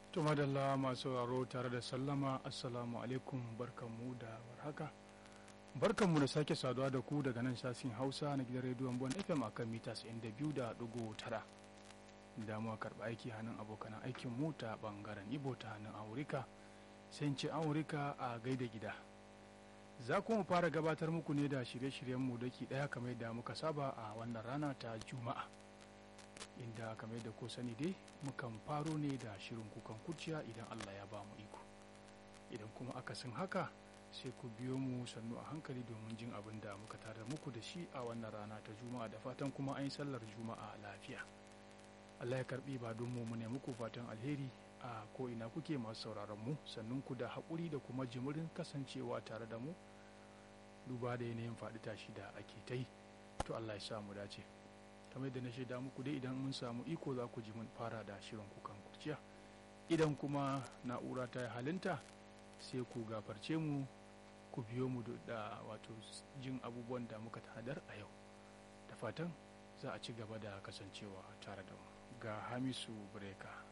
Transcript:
To madalla masu sauraro tare da sallama assalamu alaikum barkanmu da warhaka. Barkanmu da sake saduwa da ku daga nan sashin Hausa na gidan rediyon Bon FM akan mita 92.9. Da mu karɓa aiki hannun abokan aikin mu ta bangaren Ibo ta hannun Aurika. Sai ce Aurika a gaida gida. Za ku mu fara gabatar muku ne da shirye-shiryenmu daki ɗaya kamar da muka saba a wannan rana ta Juma'a. inda kamar da ko sani dai mukan faro ne da shirin kukan kurciya idan Allah ya ba mu iko idan kuma akasin haka sai ku biyo mu sannu a hankali domin jin abin da muka tare muku da shi a wannan rana ta juma'a da fatan kuma an yi sallar juma'a lafiya Allah ya karbi ba don mu ne muku fatan alheri a ko ina kuke masu sauraron mu sannun ku da haƙuri da kuma jimirin kasancewa tare da mu duba da yanayin faɗi tashi da ake ta yi to Allah ya sa mu dace kamar da na shaida muku dai idan mun samu iko za ku ji mun fara da shirin kukan kurciya idan kuma na'ura ta halinta sai ku gafarce mu ku biyo mu da wato jin abubuwan da muka tanadar a yau da fatan za a ci gaba da kasancewa tare da mu ga hamisu breka